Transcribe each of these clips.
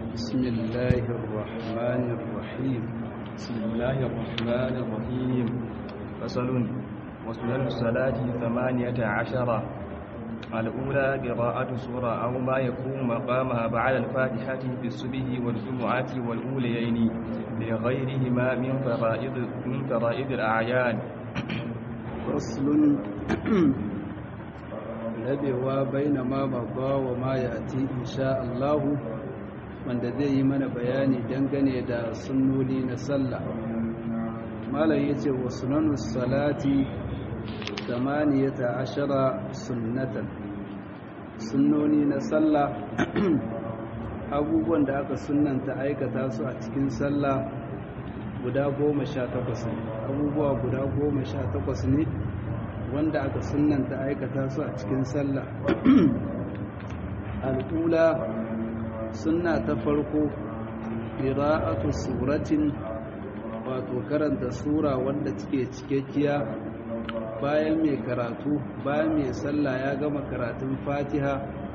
بسم الله الرحمن الرحيم بسم الله الرحمن الرحيم فصل وسنن الصلاة ثمانية عشر الأولى قراءة سورة أو ما يكون مقامها بعد الفاتحة في الصبح والجمعة والأوليين لغيرهما من فرائض من فرائض الأعيان فصل rabewa baina ma babba wa ma ya ati insha Allahu wanda zai yi mana bayani dangane da sunnoni na sallah malam yace wa sunanus salati ashara sunnatan sunnoni na sallah abubuwan da aka sunnanta aikata su a cikin sallah guda goma sha takwas ne abubuwa guda goma sha takwas ne wanda aka sunanta aikata su a cikin sallah al'ula sunna ta farko qira'atu suratin wato karanta sura wanda take cikakkiya bayan mai karatu bayan mai sallah ya gama karatun fatiha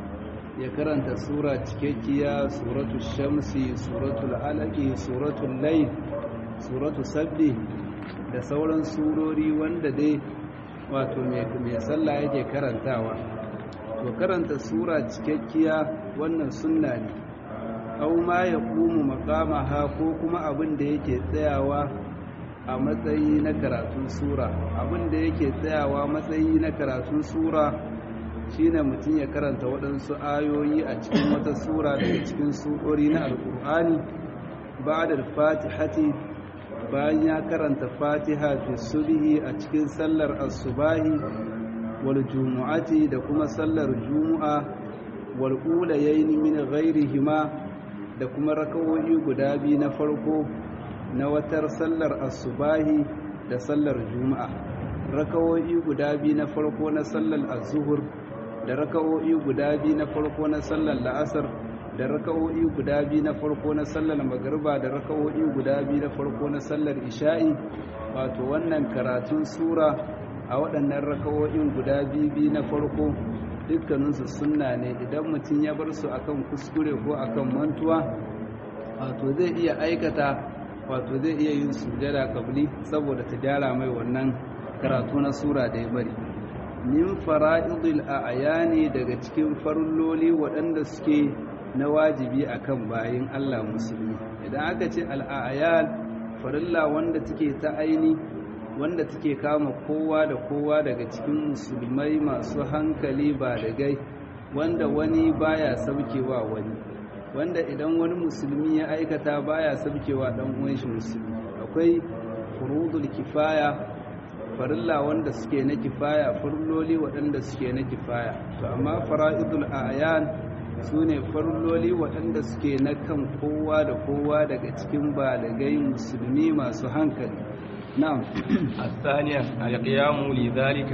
ya karanta sura cikakkiya suratul shamsi suratul alaqi suratul layl suratul sabbi da sauran surori wanda dai wato mai sallah yake karantawa to karanta sura cikakkiya wannan sunna ne aw ma yaqumu maqamaha ko kuma abin da yake tsayawa a matsayi na karatun sura abin da yake tsayawa matsayi na karatun sura shine mutum ya karanta waɗansu ayoyi a cikin wata sura daga cikin surori na alƙur'ani ba'da al-fatihati bayan ya karanta fatiha fi subhi a cikin sallar asubahi wal jumu'ati da kuma sallar jumu'a wal ulayayn min ghairihima da kuma rakawoyi guda biyu na farko na watar sallar asubahi da sallar jumu'a rakawoyi guda biyu na farko na sallar azhur da rakawoyi guda biyu na farko na sallar la'asar da raka'o'i guda biyu na farko na sallar magariba da raka'o'i guda biyu na farko na sallar isha'i wato wannan karatun sura a waɗannan raka'o'in guda biyu na farko dukkaninsu sunna ne idan mutum ya bar su akan kuskure ko akan mantuwa wato zai iya aikata wato zai iya yin sujada kabli saboda ta gyara mai wannan karatu na sura da ya bari min fara'idul a'yani daga cikin farulloli waɗanda suke na wajibi akan bayin Allah musulmi idan aka ce al'ayal farilla wanda take ta aini wanda take kama kowa da kowa daga cikin musulmai masu hankali ba da gai wanda wani baya saukewa wani wanda idan wani musulmi ya aikata baya saukewa dan uwan shi musulmi akwai furudul kifaya farilla wanda suke na kifaya farilloli waɗanda suke na kifaya to amma fara'idul a'yan su ne farloli waɗanda suke na kan kowa da kowa daga cikin balagai musulmi masu hankali na'am الثانية القيام لذلك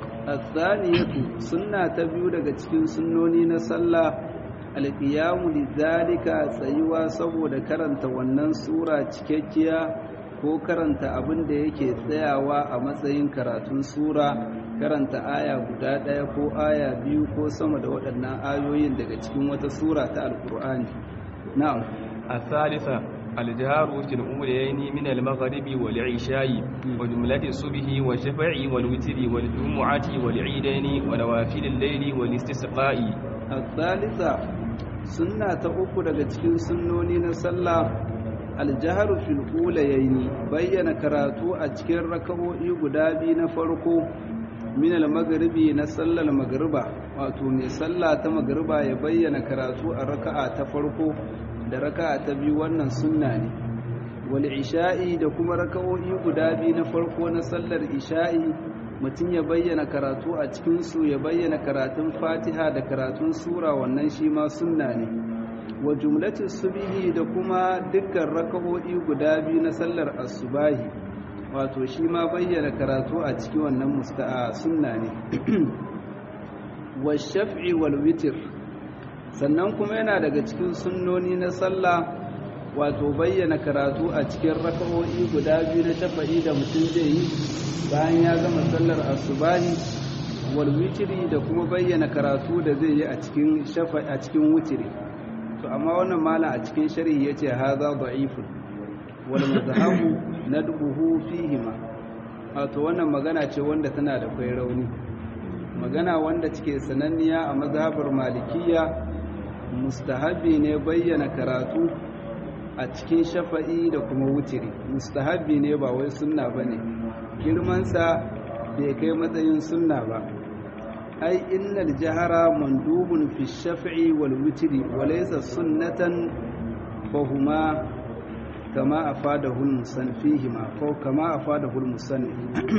athaniyatu sunna ta biyu daga cikin sunnoni na sallah alqiyamu lidhalika tsayuwa saboda karanta wannan sura cikakkiya ko karanta abin da yake tsayawa a matsayin karatun sura karanta aya guda ɗaya ko aya biyu ko sama da waɗannan ayoyin daga cikin wata sura ta alkur'ani na'am الثالثة الجهار في الأوليين من المغرب والعشاء وجملة الصبح والشفع والوتر والجمعة والعيدين ونوافل الليل والاستسقاء الثالثة سنة تقوك daga cikin sunnoni na sallah aljaharu fil ulayaini bayyana karatu a cikin raka'o'i guda biyu na farko min al-maghribi na sallar magriba wato mai sallah ta magriba ya bayyana karatu a raka'a ta farko da raka'a ta biyu wannan sunna ne wal isha'i da kuma raka'o'i guda biyu na farko na sallar isha'i mutum ya bayyana karatu a cikin su ya bayyana karatun fatiha da karatun sura wannan shi ma sunna ne wa jumlatin subihi da kuma dukkan raka'o'i guda biyu na sallar asubahi wato shi ma bayyana karatu a cikin wannan musta'a sunna ne wa shaf'i wal witr sannan kuma yana daga cikin sunnoni na sallah wato bayyana karatu a cikin raka'o'i guda biyu na shafa'i da mutum zai yi bayan ya gama sallar asubahi wal witri da kuma bayyana karatu da zai yi a cikin shafa'i a cikin witri to amma wannan mala a cikin sharhi yace hadha da'ifun wal madhhabu nadbuhu fihima wato wannan magana ce wanda tana da kai rauni magana wanda cike sananniya a mazhabar malikiya mustahabi ne bayyana karatu a cikin shafa'i da kuma wutiri mustahabi ne ba wai sunna bane girmansa bai kai matsayin sunna ba ai innal jahara mandubun fi shafi'i wal witri wa laysa sunnatan fahuma kama afadahu al-musannifihima ko kama afadahu al-musannif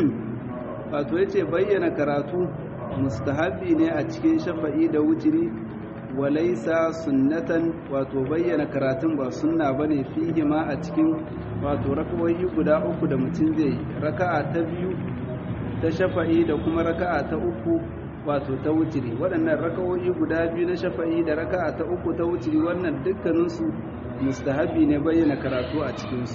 wato yace bayyana karatu mustahabi ne a cikin shafa'i da witri wa laysa sunnatan wato bayyana karatun ba sunna bane fihima a cikin wato rakawoyi guda uku da mutum zai raka'a ta biyu ta shafa'i da kuma raka'a ta uku wato ta wutiri waɗannan raka'o'i guda biyu na shafa'i da raka'a ta uku ta wutiri wannan dukkaninsu mustahabi ne bayyana karatu a cikinsu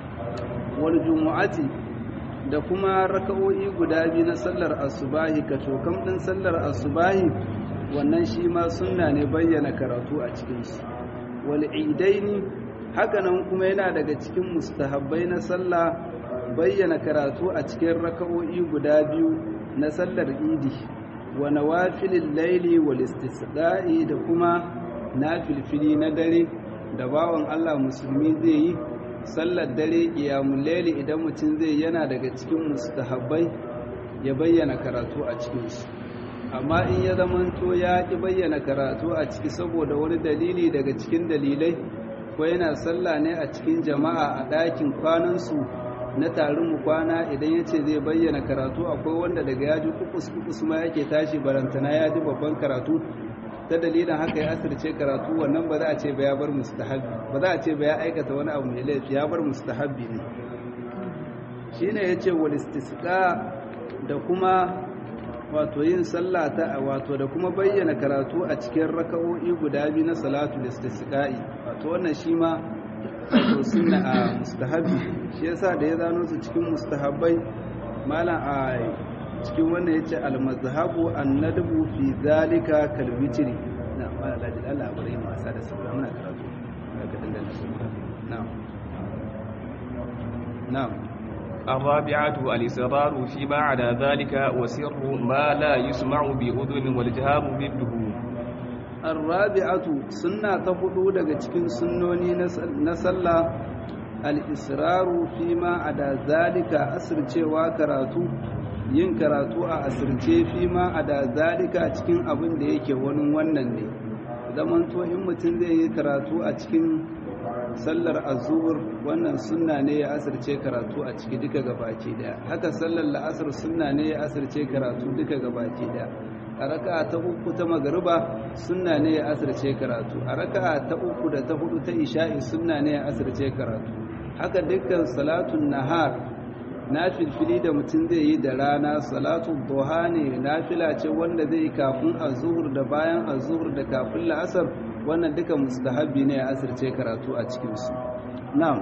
wal jumu'ati da kuma raka'o'i guda biyu na sallar asubahi ka cokam ɗin sallar asubahi wannan shi ma sunna ne bayyana karatu a cikinsu wal idaini hakanan kuma yana daga cikin mustahabbai na sallah bayyana karatu a cikin raka'o'i guda biyu na sallar idi wa nawafilil laili wal istisqa'i da kuma nafilfili na dare da bawan Allah musulmi zai yi sallar dare qiyamul laili idan mutum zai yana daga cikin mustahabbai ya bayyana karatu a cikin su amma in ya zamanto ya ki bayyana karatu a ciki saboda wani dalili daga cikin dalilai ko yana sallah ne a cikin jama'a a ɗakin kwanansu na tarin mu kwana idan ya ce zai bayyana karatu akwai wanda daga ya ji kukus kukus ma yake tashi barantana ya ji babban karatu ta dalilin haka ya asirce karatu wannan ba za a ce ba ya bar mustahabbi ba za a ce ba ya aikata wani abu mai laifi ya bar mustahabbi ne shine yace wal istisqa da kuma wato yin sallah ta wato da kuma bayyana karatu a cikin raka'o'i guda biyu na salatul istisqa'i wato wannan shi ma wato sunna a mustahabi shi yasa da ya zano su cikin mustahabbai malam a cikin wannan yace al-mazhabu an-nadbu fi zalika kal witri na malam ladi Allah bari mu wasa da sabra muna karatu ka dangana su na'am na'am الرابعة الإصرار فيما عدا ذلك وسر ما لا يسمع بأذن والجهار ضده الرابعة سنة تفضو daga cikin sunnoni na sallah al-israru fima ada zalika asircewa karatu yin karatu a asirce fima ada zalika cikin abin da yake wani wannan ne zaman to in mutum zai yi karatu a cikin sallar azur wannan sunna ne ya asirce karatu a ciki duka gabaki daya haka sallar la'asar sunna ne ya asirce karatu duka gabaki daya a raka'a ta uku ta magariba sunna ne ya asirce karatu a raka'a ta uku da ta hudu ta isha'i sunna ne ya asirce karatu haka dukkan salatun nahar nafilfili da mutum zai yi da rana salatu duha ne nafila ce wanda zai yi kafin azhur da bayan azhur da kafin la'asar wannan duka mustahabi ne ya asirce karatu a cikinsu na'am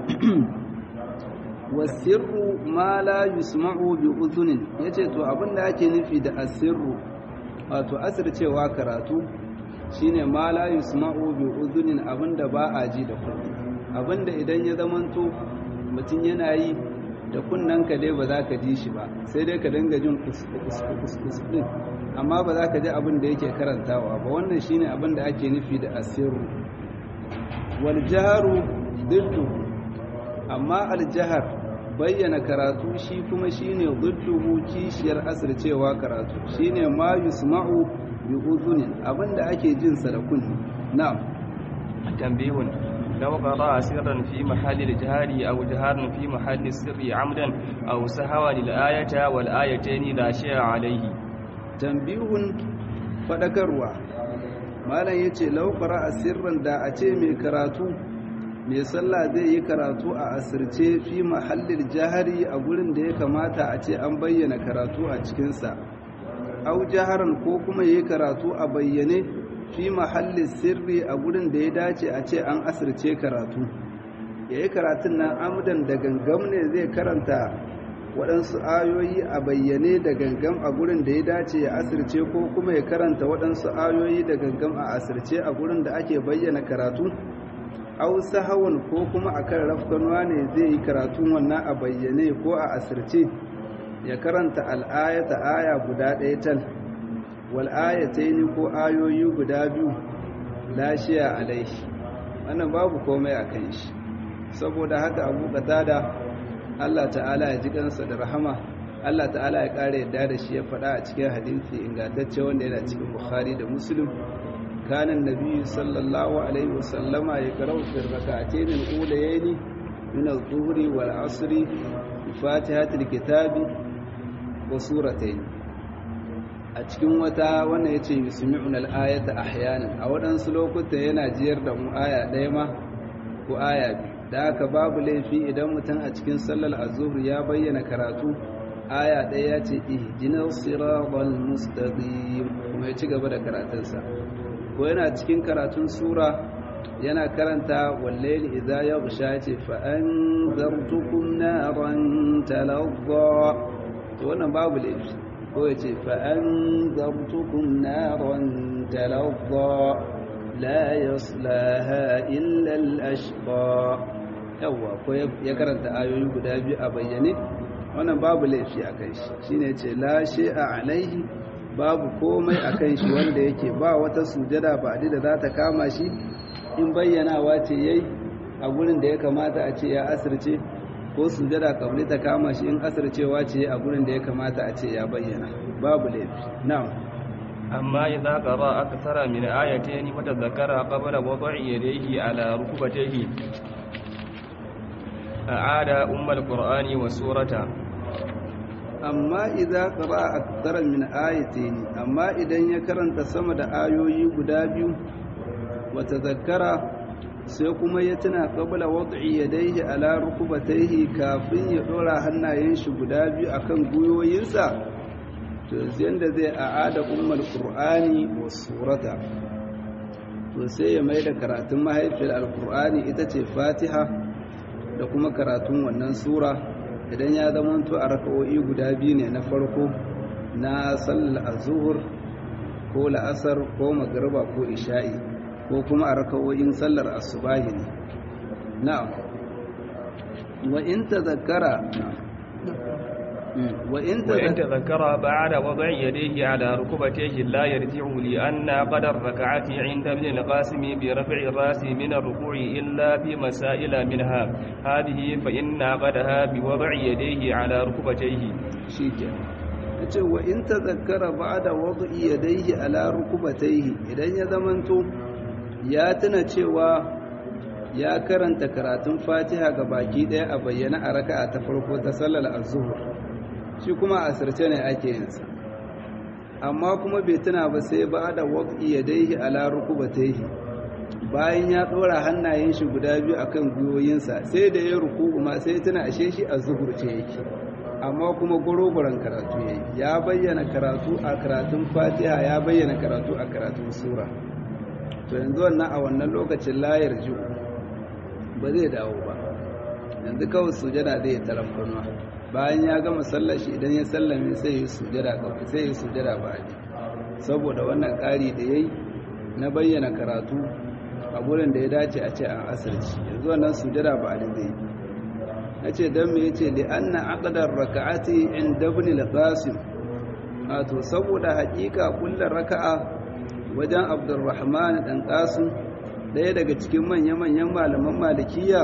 wasirru ma la yusma'u bi udhunin yace to abinda ake nufi da asirru wato asircewa karatu shine ma la yusma'u bi udhunin abinda ba a ji da kunne abinda idan ya zamanto mutum yana yi da kunnanka dai ba za ka ji shi ba sai dai ka dinga jin kus din amma ba za ka ji abin da yake karantawa ba wannan shine abin da ake nufi da asirru wal jaharu diddu amma al jahar bayyana karatu shi kuma shine didduhu kishiyar asircewa karatu shine ma yusma'u bi udhunin abin da ake jin sa da kunni na'am tambihun لو قرأ سرا في محل الجهار أو جهارا في محل السر عمدا أو سهوا للآية والآيتين لا شيء عليه tambihun faɗakarwa malam ya ce laukara a sirrin da a ce mai karatu mai sallah zai yi karatu a asirce fi mahallin jahari a gurin da ya kamata a ce an bayyana karatu a cikinsa au jaharan ko kuma yi karatu a bayyane fi mahallin sirri a gurin da ya dace a ce an asirce karatu ya yi karatun nan amudan da gangam ne zai karanta waɗansu ayoyi a bayyane da gangam a gurin da ya dace ya asirce ko kuma ya karanta waɗansu ayoyi da gangam a asirce a gurin da ake bayyana karatu au sahawun ko kuma akan rafkanuwa ne zai yi karatun wannan a bayyane ko a asirce ya karanta al'ayata aya guda ɗaya tal wal ayataini ko ayoyi guda biyu lashiya alaihi wannan babu komai a kan shi saboda haka abu da Allah ta'ala ya ji kansa da rahama Allah ta'ala ya ƙara yadda da shi ya faɗa a cikin hadisi ingantacce wanda yana cikin Bukhari da Muslim kana annabi sallallahu alaihi wasallama ya karau fi rak'atayn al-ulayayn min adh-dhuhri wal 'asri bi fatihatil kitabi wa suratayn a cikin wata wannan yace yusmi'una al-ayata ahyanan a wadansu lokuta yana jiyar da mu aya ɗaya ma ko aya biyu da haka babu laifi idan mutum a cikin sallar azhur ya bayyana karatu aya ɗaya ya ce ihdinas siratal mustaqim kuma ya ci gaba da karatunsa ko yana cikin karatun sura yana karanta wallaili idza yaghsha ce fa anzartukum naran talazza to wannan babu laifi ko ya ce fa anzartukum naran talazza la yaslaha illa al-ashqa yawa ko ya karanta ayoyi guda biyu a bayyane wannan babu laifi a kan shi shine ce la a alaihi babu komai a kan shi wanda yake ba wata sujada ba da za ta kama shi in bayyanawa ce yayi a gurin da ya kamata a ce ya asirce ko sujada kabli ta kama shi in asircewa ce a gurin da ya kamata a ce ya bayyana babu laifi na'am أما إذا قرأ أكثر من آيتين وتذكر قبل وضع يديه على ركبتيه أعاد أم القرآن والسورة أما إذا قرأ أكثر من آيتين أما إذا يكرن تسمد آيوي قدابيو وتذكر سيكما يتنا قبل وضع يديه على ركبتيه كافين يدور هنا ينشي قدابيو أكن قيو ينسى to yanda zai a'ada ummul qur'ani was surata to sai ya mai da karatun mahaifiyar alqur'ani ita ce fatiha da kuma karatun wannan sura idan ya zama to a raka'o'i guda biyu ne na farko na sallar azhur ko la'asar ko magriba ko isha'i ko kuma a raka'o'in sallar asubahi ne na'am wa in tadhakkara وإن تذكر بعد وضع يديه على ركبتيه لا يرجع لأن قدر ركعته عند ابن القاسم برفع الرأس من الركوع إلا في مسائل منها هذه فإن قدها بوضع يديه على ركبتيه شيكا ce wa in tazakkara ba'da wad'i yadayhi ala rukubatayhi idan ya zamanto ya tuna cewa ya karanta karatun Fatiha ga baki daya a bayyana a raka'a ta farko ta sallar az-zuhr shi kuma a asirce ne ake yinsa amma kuma bai tuna ba sai ba da waƙi ya daihi ala rukubataihi bayan ya ɗora hannayen shi guda biyu akan gwiwoyinsa sai da ya ruku ma sai tuna ashe shi a zuhurce yake amma kuma gorogoron karatu yayi ya bayyana karatu a karatun fatiha ya bayyana karatu a karatun sura to yanzu wannan a wannan lokacin layar ji ba zai dawo ba yanzu kawai sujada zai taramfanuwa bayan ya gama sallar shi idan ya sallame sai ya sujada gaba sai ya sujada baji saboda wannan ƙari da yayi na bayyana karatu a gurin da ya dace a ce an asirci yanzu wannan sujada ba da zai yace dan me yace li anna aqdar raka'ati inda ibn al-qasim wato saboda haƙiƙa kullar raka'a wajen abdurrahman dan qasim ɗaya daga cikin manya-manyan malaman malikiya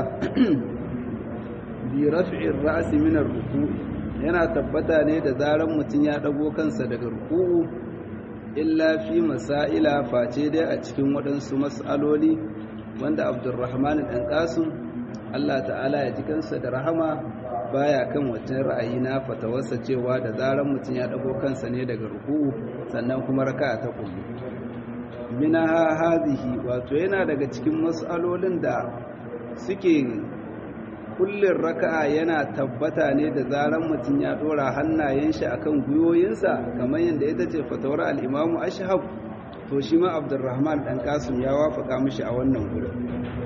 bi raf'in ra'si min ar-ruku' yana tabbata ne da zaran mutun ya dago kansa daga ruku'u illa fi masaila face dai a cikin waɗansu mas'aloli wanda Abdurrahman dan Qasim Allah ta'ala ya ji kansa da rahama baya kan wancan ra'ayi na fatawarsa cewa da zaran mutun ya dago kansa ne daga ruku'u sannan kuma raka'a ta kullu minaha hadhihi wato yana daga cikin mas'alolin da suke kullin raka'a yana tabbata ne da zaran mutum ya dora hannayen shi akan gwiwoyinsa kamar yadda ita ce fatawar al-Imam Ashhab to shi ma Abdurrahman dan Qasim ya wafaka mishi a wannan gurin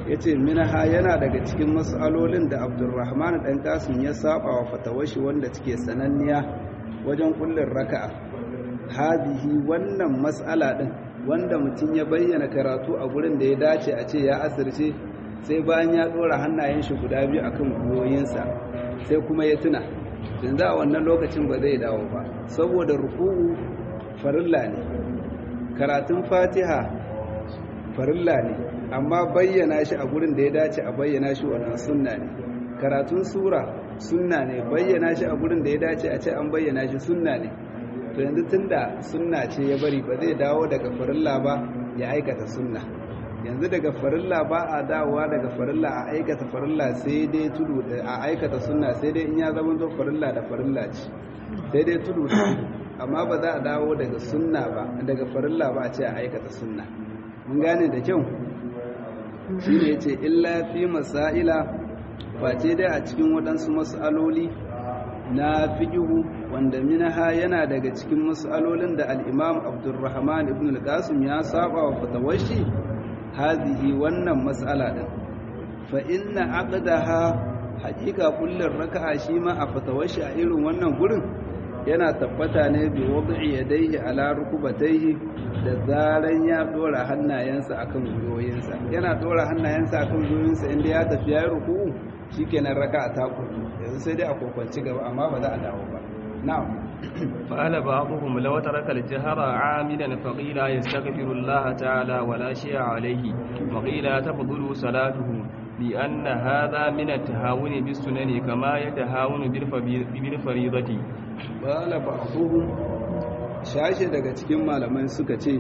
yace minha yana daga cikin mas'alolin da Abdurrahman dan Qasim ya saba wa fatawashi wanda take sananniya wajen kullun raka'a hadihi wannan mas'ala din wanda mutum ya bayyana karatu a gurin da ya dace a ce ya asirce sai bayan ya dora hannayen shi guda biyu akan gwiwoyinsa sai kuma ya tuna yanzu a wannan lokacin ba zai dawo ba saboda ruku'u farilla ne karatun fatiha farilla ne amma bayyana shi a gurin da ya dace a bayyana shi wannan sunna ne karatun sura sunna ne bayyana shi a gurin da ya dace a ce an bayyana shi sunna ne to yanzu tunda sunna ce ya bari ba zai dawo daga farilla ba ya aikata sunna yanzu daga farilla ba a dawowa daga farilla a aikata farilla sai dai tudu a aikata sunna sai dai in ya zama to farilla da farilla ce sai dai tudu amma ba za a dawo daga sunna ba daga farilla ba a ce a aikata sunna mun gane da kyau shi ne ce illa fi masaila face dai a cikin waɗansu mas'aloli na fiƙihu wanda minaha yana daga cikin mas'alolin da al'imam abdurrahman ibn al-qasim ya saba wa fatawashi hazihi wannan mas'ala din fa inna aqdaha haƙiƙa kullun raka'a shi ma a fatawashi a irin wannan gurin yana tabbata ne bi wad'i yadayhi ala rukubatayhi da zaran ya dora hannayensa akan gwiwoyinsa yana dora hannayensa akan gwiwoyinsa inda ya tafi ya ruku'u shikenan raka'a ta kudu yanzu sai dai a kokwanci gaba amma ba za a dawo ba na'am فقال بعضهم لو ترك الجهر عاملا فقيل يستغفر الله تعالى ولا شيء عليه وقيل تفضل صلاته لأن هذا من التهاون بالسنن كما يتهاون بالفريضة قال بعضهم shashe daga cikin malamai suka ce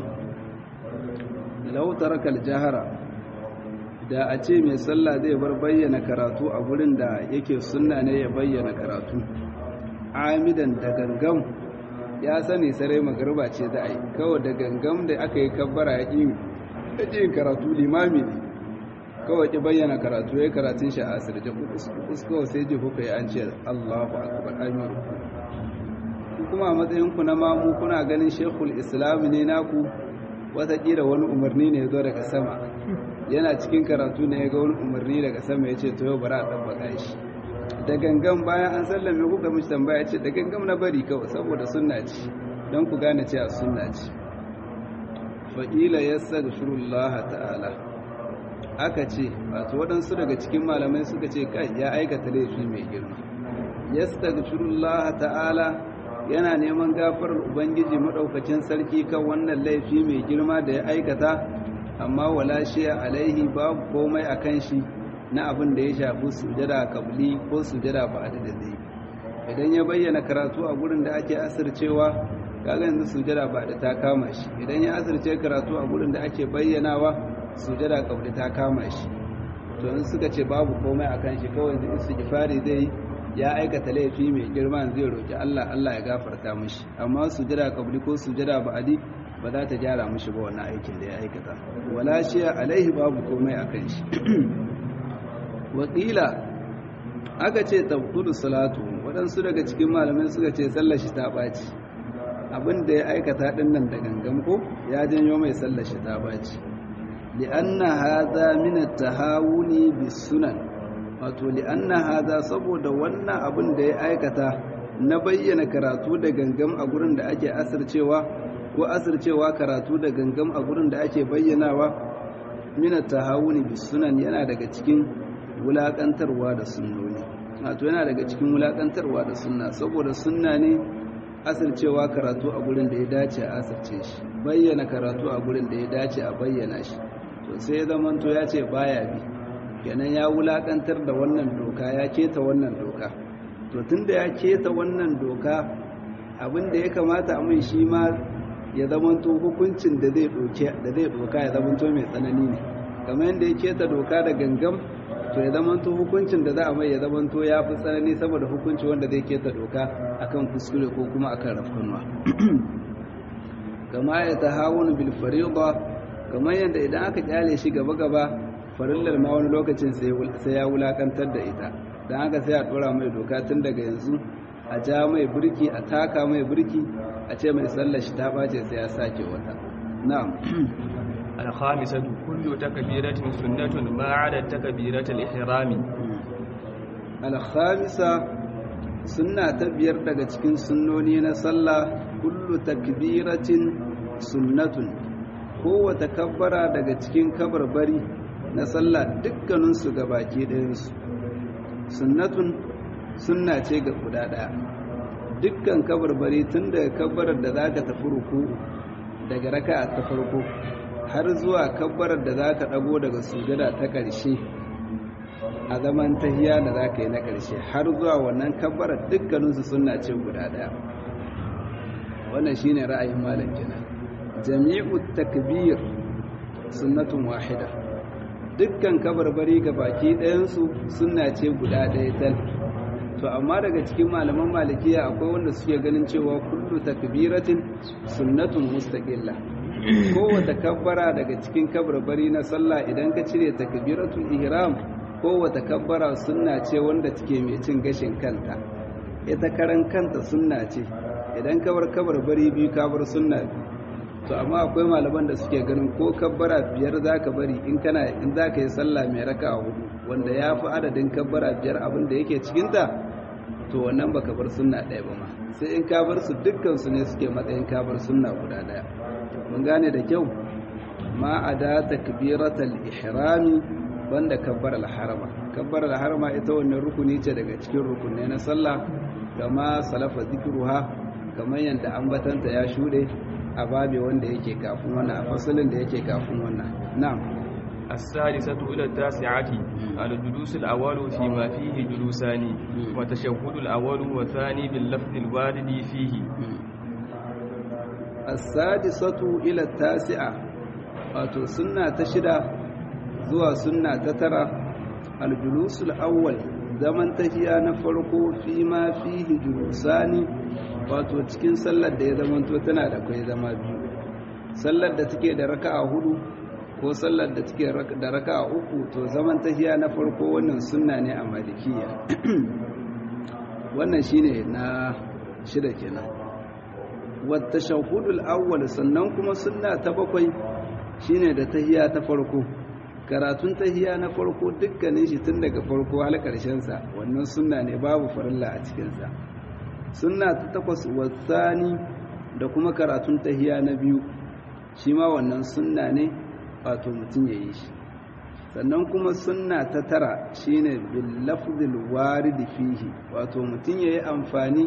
lau taraka aljahara da a ce mai sallah zai bar bayyana karatu a gurin da yake sunna ne ya bayyana karatu amidan da gangam ya sani sarai magarba ce za a yi kawai da gangam da aka yi kabbara ya ƙi yin karatu limami ne kawai ki bayyana karatu ya karatun shi a asirce kukus kawai sai ji kuka yi an ce allahu akbar amiru kuma a matsayinku na mamu kuna ganin shekul islam ne naku watakila wani umarni ne ya zo daga sama yana cikin karatu ne ya ga wani umarni daga sama ya ce to yau bara a ɗabbaka shi da gangan bayan an sallame kuka mishi tambaya ce da gangan na bari kawai saboda sunna ce don ku gane cewa sunna ce fa'ila ya saga ta'ala aka ce wato waɗansu daga cikin malamai suka ce kai ya aikata laifi mai girma ya saga ta'ala yana neman gafarar ubangiji maɗaukacin sarki kan wannan laifi mai girma da ya aikata amma wala shi alaihi babu komai a kan shi na abin da ya shafi sujada kabli ko sujada ba da zai idan ya bayyana karatu a gurin da ake asircewa kaga yanzu sujada ba da ta kama shi idan ya asirce karatu a gurin da ake bayyanawa sujada kabli ta kama shi to in suka ce babu komai akan shi kawai da istighfari zai ya aikata laifi mai girma zai roki Allah Allah ya gafarta mishi amma sujada kabli ko sujada ba'adi ba za ta gyara mishi ba wannan aikin da ya aikata wala shi alaihi babu komai akan shi wakila aka ce tabtulu salatu waɗansu daga cikin malamai suka ce sallar shi ta ɓaci abin da ya aikata ɗin nan da gangan ko ya janyo mai sallar shi ta ɓaci li'anna hadha min at-tahawuni bis-sunan wato li'anna hadha saboda wannan abin da ya aikata na bayyana karatu da gangam a gurin da ake asircewa ko asircewa karatu da gangam a gurin da ake bayyanawa min at-tahawuni bis-sunan yana daga cikin wulaƙantarwa da sunnoni wato yana daga cikin wulaƙantarwa da sunna saboda sunna ne asircewa karatu a gurin da ya dace a asirce shi bayyana karatu a gurin da ya dace a bayyana shi to sai zaman to ya ce baya bi kenan ya wulaƙantar da wannan doka ya keta wannan doka to tunda ya keta wannan doka abin da ya kamata a mai shi ma ya zamanto hukuncin da zai doka ya zamanto mai tsanani ne kamar yadda ya keta doka da gangam to ya zamanto hukuncin da za a mai ya zamanto ya fi tsanani saboda hukunci wanda zai keta doka akan kuskure ko kuma akan rafkanwa kama ya ta hawun bil fariḍa kamar yadda idan aka kyale shi gaba gaba farillar ma wani lokacin sai ya wulakantar da ita dan haka sai a dora mai doka tun daga yanzu a ja mai burki a taka mai burki a ce mai sallar shi ta bace sai ya sake wata na'am الخامسة كل تكبيرة سنة ما عدا تكبيرة الإحرام الخامسة sunna ta biyar daga cikin sunnoni na sallah kullu takbiratin sunnatun kowace kabbara daga cikin kabarbari na sallah dukkaninsu ga baki ɗayansu sunnatun sunna ce ga guda ɗaya dukkan kabarbari tun daga kabbarar da za ka tafi ruku daga raka ta farko har zuwa kabbarar da za ka ɗago daga sujada ta ƙarshe a zaman tahiya da za ka yi na ƙarshe har zuwa wannan kabbarar dukkaninsu suna ce guda ɗaya wannan shi ne ra'ayin malam kenan jami'u takbir sunnatun wahida dukkan kabarbari ga baki ɗayansu suna ce guda ɗaya tal to amma daga cikin malaman malikiya akwai wanda suke ganin cewa kullu takbiratin sunnatun mustaqilla kowace kabbara daga cikin kabarbari na sallah idan ka cire takbiratul ihram kowace kabbara sunna ce wanda take mai cin gashin kanta ita karan kanta sunna ce idan kabar kabar bari biyu kabar sunna to amma akwai malaman da suke ganin ko kabbara biyar zaka bari in kana in zaka yi sallah mai raka hudu wanda ya fi adadin kabbara biyar abin da yake cikinta to wannan baka bar sunna ɗaya ba ma sai in ka bar su dukkan su ne suke matsayin ka bar sunna guda ɗaya mun gane da kyau ma ada takbiratal ihrami banda kabbar al-harama kabbar al-harama ita wannan rukuni ce daga cikin rukunai na sallah kama salafa zikruha kamar yadda ambatanta ya shude a babe wanda yake kafin wannan a fasalin da yake kafin wannan na'am السادسة إلى التاسعة الجلوس الأول فيما فيه جلوسان وتشهد الأول والثاني باللفظ الوارد فيه السادسة إلى التاسعة wato sunna ta shida zuwa sunna ta tara aljulusul awwal zaman tahiya na farko fi ma fihi julusani wato cikin sallar da ya zamanto tana da kai zama biyu sallar da take da raka'a hudu ko sallar da take da raka'a uku to zaman tahiya na farko wannan sunna ne a malikiya wannan shine na shida kenan wa tashahhudul awwal sannan kuma sunna ta bakwai shine da tahiya ta farko karatun tahiya na farko dukkanin shi tun daga farko har karshen sa wannan sunna ne babu farilla a cikin sa sunna ta takwas wasani da kuma karatun tahiya na biyu shi ma wannan sunna ne wato mutum ya yi shi sannan kuma sunna ta tara shine bil lafzil warid fihi wato mutum ya yi amfani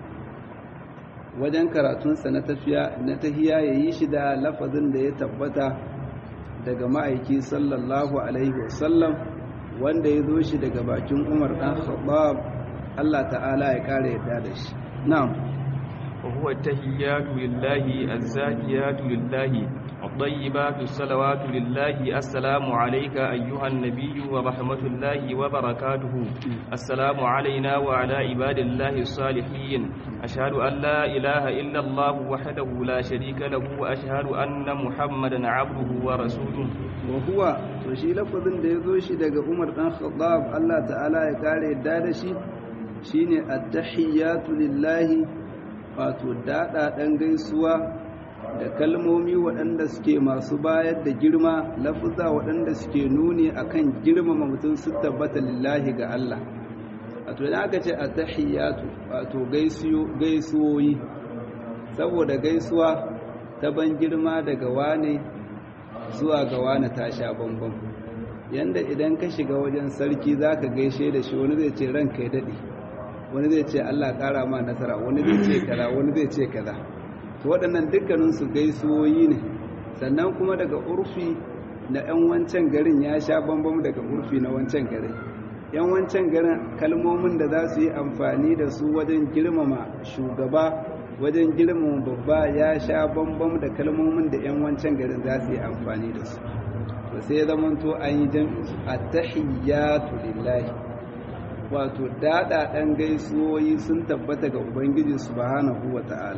wajen karatunsa na tafiya na tahiya ya yi shi da lafazin da ya tabbata daga ma'aiki sallallahu alaihi wasallam wanda ya zo shi daga bakin umar ɗan khattab Allah ta'ala ya ƙara yadda da shi na'am وهو التحيات لله الزاكيات لله الطيبات الصلوات لله السلام عليك أيها النبي ورحمة الله وبركاته السلام علينا وعلى عباد الله الصالحين أشهد أن لا إله إلا الله وحده لا شريك له وأشهد أن محمدا عبده ورسوله وهو وشي لفظ da yazo shi daga Umar dan Khattab Allah ta'ala ya kare yadda da shi shine at-tahiyatu lillahi wato daɗaɗen gaisuwa da kalmomi waɗanda suke masu bayar da girma lafuza waɗanda suke nuni akan girmama mutum su tabbata lillahi ga Allah wato idan aka ce a tahiyatu wato gaisuwoyi saboda gaisuwa ta ban girma daga wane zuwa ga wane ta sha bambam yanda idan ka shiga wajen sarki za ka gaishe da shi wani zai ce ranka ya daɗe wani zai ce Allah ƙara ma nasara wani zai ce kaza wani zai ce kaza to waɗannan dukkaninsu gaisuwoyi ne sannan kuma daga urfi na 'yan wancan garin ya sha bambam daga urfi na wancan garin 'yan wancan garin kalmomin da za su yi amfani da su wajen girmama shugaba wajen girmama babba ya sha bambam da kalmomin da 'yan wancan garin za su yi amfani da su to sai zamanto an yi jam'i at-tahiyyatu lillahi wato daɗaɗen gaisuwoyi sun tabbata ga ubangiji subhanahu wa ta'ala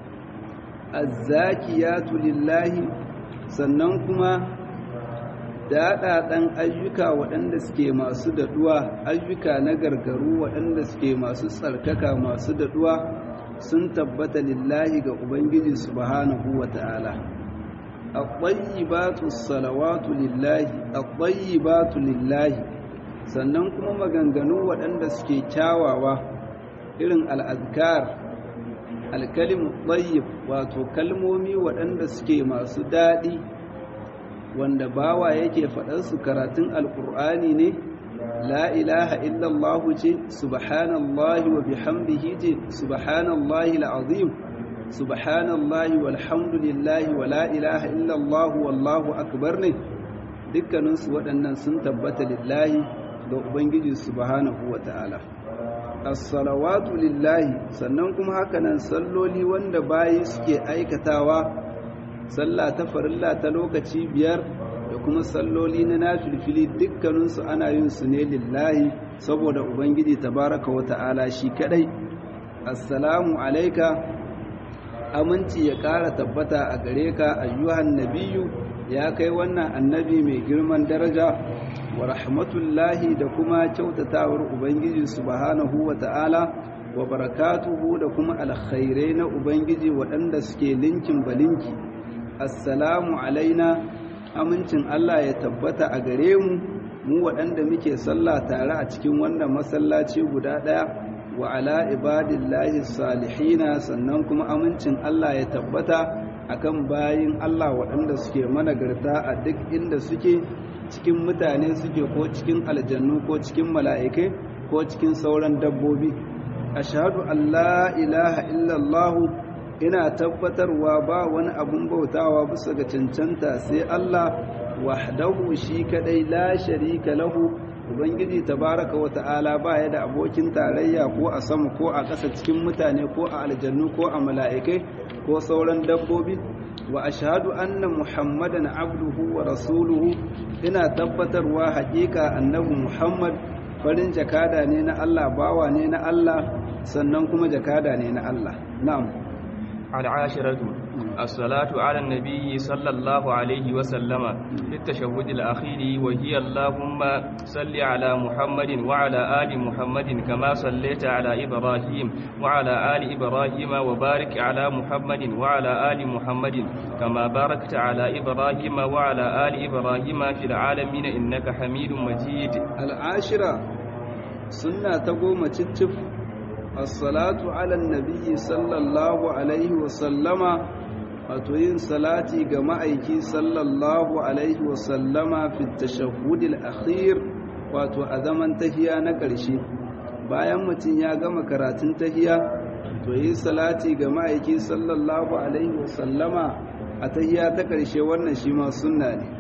azzakiyatu lillahi sannan kuma daɗaɗen ayyuka waɗanda suke masu daɗuwa ayyuka na gargaru waɗanda suke masu tsarkaka masu daɗuwa sun tabbata lillahi ga ubangiji subhanahu wa ta'ala at-tayyibatu salawatu lillahi at-tayyibatu lillahi sannan kuma maganganu waɗanda suke kyawawa irin al'adkar alkalimu tayyib wato kalmomi waɗanda suke masu daɗi wanda bawa yake faɗansu karatun alƙur'ani ne la ilaha illallahu ce subhanallahi wa bihamdihi ce subhanallahi al'azim subhanallahi walhamdulillahi wa la ilaha illallahu wallahu akbar ne dukkaninsu waɗannan sun tabbata lillahi ga ubangiji subhanahu wa ta'ala as-salawatu lillahi sannan kuma hakanan salloli wanda bayi suke aikatawa sallah ta farilla ta lokaci biyar da kuma salloli na nafilfili dukkaninsu ana yin su ne lillahi saboda ubangiji tabaraka wa ta'ala shi kadai assalamu alaika aminci ya ƙara tabbata a gare ka ayyuhan nabiyu ya kai wannan annabi mai girman daraja wa rahmatullahi da kuma kyautatawar ubangiji subhanahu wa ta'ala wa barakatuhu da kuma alkhairai na ubangiji waɗanda suke linkin balinki assalamu alaina amincin Allah ya tabbata a gare mu mu waɗanda muke sallah tare a cikin wannan masallaci guda ɗaya wa ala ibadillahi salihina sannan kuma amincin Allah ya tabbata akan bayin Allah waɗanda suke managarta a duk inda suke cikin mutane suke ko cikin aljannu ko cikin mala'ikai ko cikin sauran dabbobi ashhadu an la ilaha illallah ina tabbatarwa ba wani abun bautawa bisa ga cancanta sai Allah wahdahu shi kadai la sharika lahu ubangiji tabaraka wa ta'ala ba ya da abokin tarayya ko a sama ko a ƙasa cikin mutane ko a aljannu ko a mala'ikai ko sauran dabbobi wa ashhadu anna muhammadan abduhu wa rasuluhu ina tabbatarwa haƙiƙa annabi muhammad farin jakada ne na Allah bawa ne na Allah sannan kuma jakada ne na Allah na'am العاشرة الصلاة على النبي صلى الله عليه وسلم في التشهد الأخير وهي اللهم صل على محمد وعلى آل محمد كما صليت على إبراهيم وعلى آل إبراهيم وبارك على محمد وعلى آل محمد كما باركت على إبراهيم وعلى آل إبراهيم في العالمين إنك حميد مجيد العاشرة سنة تقوم تتف الصلاة على النبي صلى الله عليه وسلم وتوين صلاتي جماعيكي صلى الله عليه وسلم في التشهد الأخير wato a zaman tahiya na ƙarshe bayan mutum ya gama karatun tahiya to yi salati ga ma'aiki sallallahu alaihi wasallama a tahiya ta ƙarshe wannan shi ma sunna ne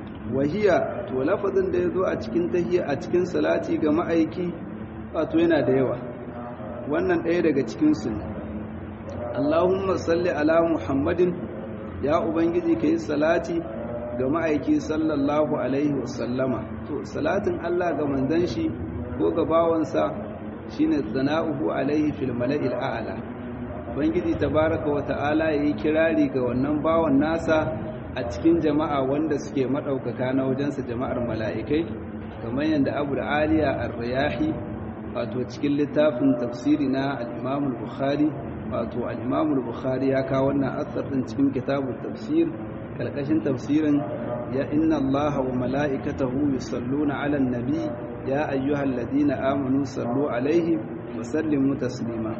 wahiya to lafazin da ya zo a cikin tahiya a cikin salati ga ma'aiki wato yana da yawa wannan ɗaya daga cikinsu ne allahumma salli ala muhammadin ya ubangiji ka yi salati ga ma'aiki sallallahu alaihi wasallama to salatin allah ga manzan shi ko ga bawansa shine sana'uhu alaihi fil mala'il a'la ubangiji tabaraka wa ta'ala yayi kirari ga wannan bawan nasa a cikin jama'a wanda suke madaukaka na wajensa jama'ar mala'ikai kamar yadda abu da aliya ar-riyahi wato cikin littafin tafsiri na al-Imam al-Bukhari wato al-Imam al-Bukhari ya kawo wannan asar din cikin kitabut tafsir kalkashin tafsirin ya inna Allah wa mala'ikatahu yusalluna 'alan nabi ya ayyuhalladhina amanu sallu 'alaihi wa sallimu taslima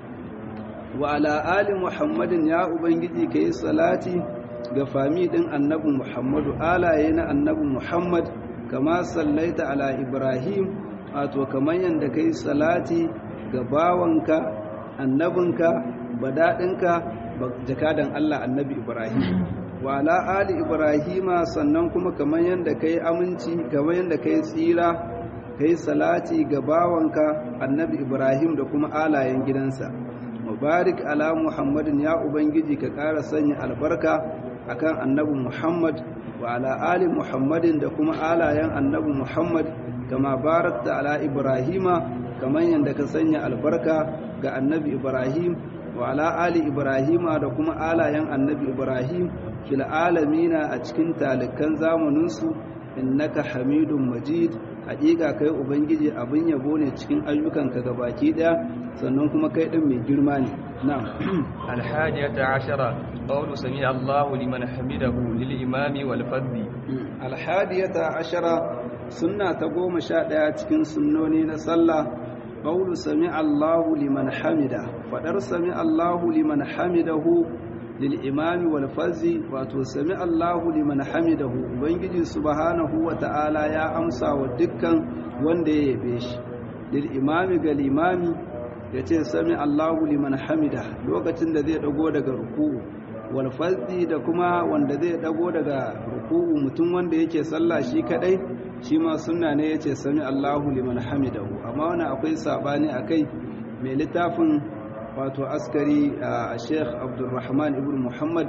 wa ala ali Muhammadin ya ubangiji kai salati ga fami din annabi Muhammadu alaye na annabi Muhammad kama sallaita ala Ibrahim wato kamar yadda kai salati ga bawanka annabinka badaɗinka jakadan Allah annabi Ibrahim wa ala ali Ibrahima sannan kuma kamar yadda kai aminci kamar yadda kai tsira kai salati ga bawanka annabi Ibrahim da kuma alayen gidansa mubarak ala Muhammadin ya ubangiji ka ƙara sanya albarka akan annabi Muhammad wa ala ali Muhammadin da kuma alayen annabi Muhammad kama barakta ala ibrahima kaman yanda ka sanya albarka ga annabi ibrahim wa ala ali ibrahima da kuma alayen annabi ibrahim fil alamina a cikin talikan zamaninsu innaka hamidun majid hakika kai ubangiji abin yabo ne cikin ayyukanka gabaki daya sannan kuma kai din mai girma ne na'am الحادية عشرة قول سمع الله لمن حمده للإمام والفذ alhadiyata ashara sunna ta goma sha ɗaya cikin sunnoni na sallah qawlu sami Allahu liman hamida fadar sami Allahu liman hamidahu lil imami wal fazi wato sami Allahu liman hamidahu ubangiji subhanahu wa ta'ala ya amsa wa dukkan wanda ya yabe shi lil imami ga limami yace sami Allahu liman hamida lokacin da zai dago daga ruku'u wal fazi da kuma wanda zai dago daga ruku'u mutum wanda yake sallah shi kadai shi ma sunna ne yace sami Allahu liman hamidahu amma wannan akwai sabani akai mai littafin wato askari a Sheikh Abdulrahman ibn Muhammad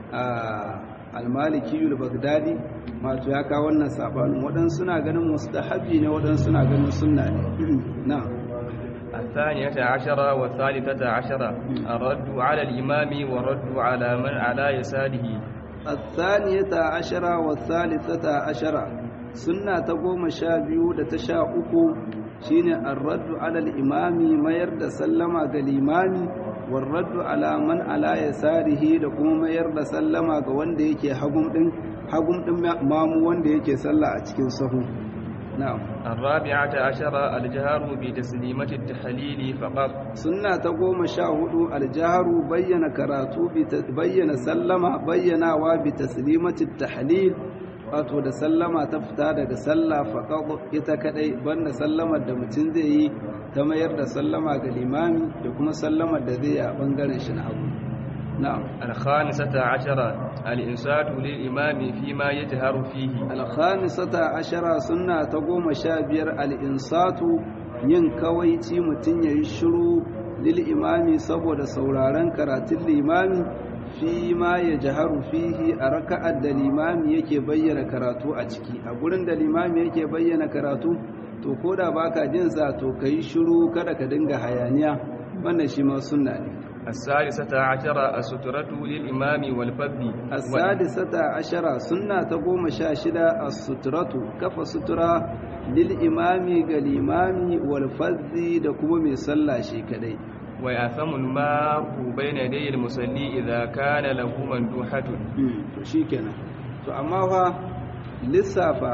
al-Maliki al-Baghdadi wato ya kawo wannan sabanin wadan suna ganin mustahabi ne wadan suna ganin sunna ne na'am الثانية عشرة والثالثة عشرة الرد على الإمام والرد على من على يساره الثانية عشرة والثالثة عشرة سنة تقوم شابيو لتشاء أكو شين الرد على الإمام ما يرد سلم على الإمام والرد على من على يساره لكم ما يرد سلم على وند يكي حكم دين حكم دين مامو وند يكي سلا أتكين صحو نعم الرابعة عشرة الجهر بتسليمة التحليل فقط sunna ta goma sha hudu aljaharu bayyana karatu bayyana sallama bayyanawa bi taslimati tahlil wato da sallama ta fita daga sallah faqad ita kadai banda sallamar da mutum zai yi ta mayar da sallama ga limami da kuma sallamar da zai yi a bangaren shi na hagu na'am الخامسة عشرة الإنسات للإمام فيما يجهر فيه alkhamisata ashara sunna ta goma sha biyar al'insatu yin kawaici mutum ya yi shiru lil imami saboda sauraron karatun limami fi ma ya jaharu fihi a raka'ar da limami yake bayyana karatu a ciki a gurin da limami yake bayyana karatu to ko da baka jin sa to ka yi shiru kada ka dinga hayaniya wannan shi ma sunna ne السادسة عشرة السترة للإمام والفذ السادسة عشرة سنة تقوم شاشدة السترة كف سترة للإمام قالإمام والفذ دكم من صلى شيكدي ويأثم الماء بين يدي المصلي إذا كان له مندوحة شيكنا to amma fa lissafa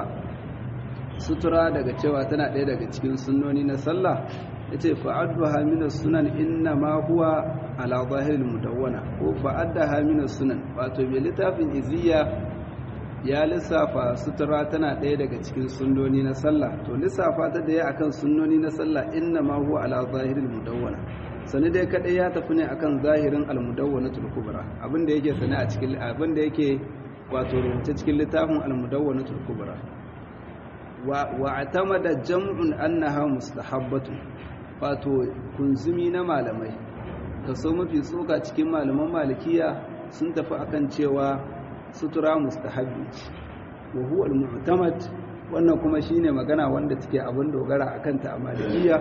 sutura daga cewa tana ɗaya daga cikin sunnoni na sallah yace fa'adduha min sunan inna ma huwa ala zahiril mudawwana ko fa'addaha min sunan wato bi littafin iziya ya lissafa sutura tana ɗaya daga cikin sunnoni na sallah to lissafa ta da ya akan sunnoni na sallah inna ma huwa ala zahiril mudawwana sani dai kadai ya tafi ne akan zahirin al-mudawwanatul kubra abinda yake sani a cikin abinda yake wato rubuce cikin littafin al-mudawwanatul kubra wa wa atamada jam'un annaha mustahabbatun wato kunzumi na malamai kaso mafi tsoka cikin malaman malikiya sun tafi akan cewa sutura mustahabbi wa huwa al-mu'tamad wannan kuma shine magana wanda take abin dogara akan ta a malikiya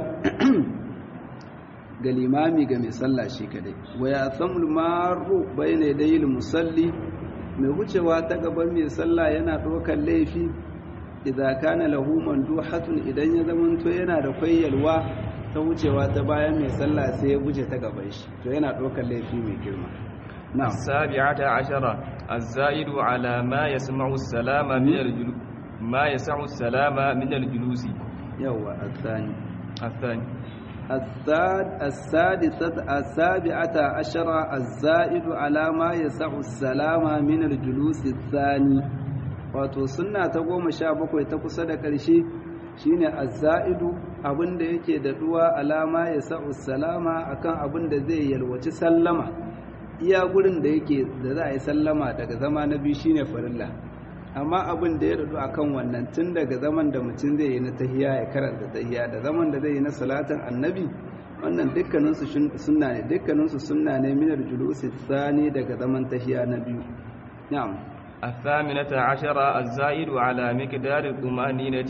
ga limami ga mai sallah shi kadai wa ya samul maru bayna yadayil musalli mai wucewa ta gaban mai sallah yana ɗaukar laifi idan kana lahu manduhatun idan ya zamanto yana da kwayyalwa ta wucewa ta bayan mai sallah sai ya wuce ta gaban shi to yana ɗaukar laifi mai girma na'am السابعة عشرة الزائد على ما يسمع السلام من الجلوس ما يسع السلام من الجلوس yawa الثاني الثاني الساد السادسة السابعة عشرة الزائد على ما يسع السلام من الجلوس الثاني wato sunna ta goma sha bakwai ta kusa da ƙarshe shine azza'idu abinda yake da duwa alama ya sa'u salama akan abin da zai yalwaci sallama iya gurin da yake da za a yi sallama daga zama na biyu shine farilla amma abin da ya dadu akan wannan tun daga zaman da mutum zai yi na tahiya ya karanta tahiya da zaman da zai yi na salatin annabi wannan dukkaninsu sunna ne dukkaninsu sunna ne minar julusi sani daga zaman tahiya na biyu na'am الثامنة عشرة الزائد على مقدار الطمأنينة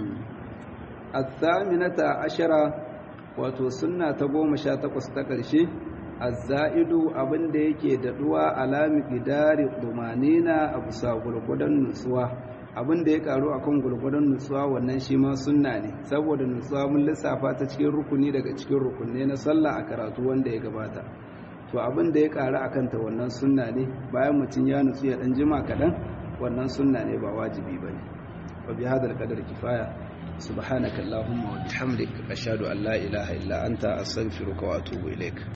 الثامنة عشرة wato sunna ta goma sha takwas ta ƙarshe azza'idu abin da yake daɗuwa alami gidari dumanina a bisa gurgudan nutsuwa abin da ya karu akan gurgurdan nutsuwa wannan shi ma sunna ne saboda nutsuwa mun lissafa ta cikin rukuni daga cikin rukunne na sallah a karatu wanda ya gabata to abin da ya karu akan ta wannan sunna ne bayan mutum ya nutsu ya dan jima kadan wannan sunna ne ba wajibi bane wa bi hadal qadar kifaya subhanaka allahumma wa bihamdik ashhadu an la ilaha illa anta astaghfiruka wa atubu ilaik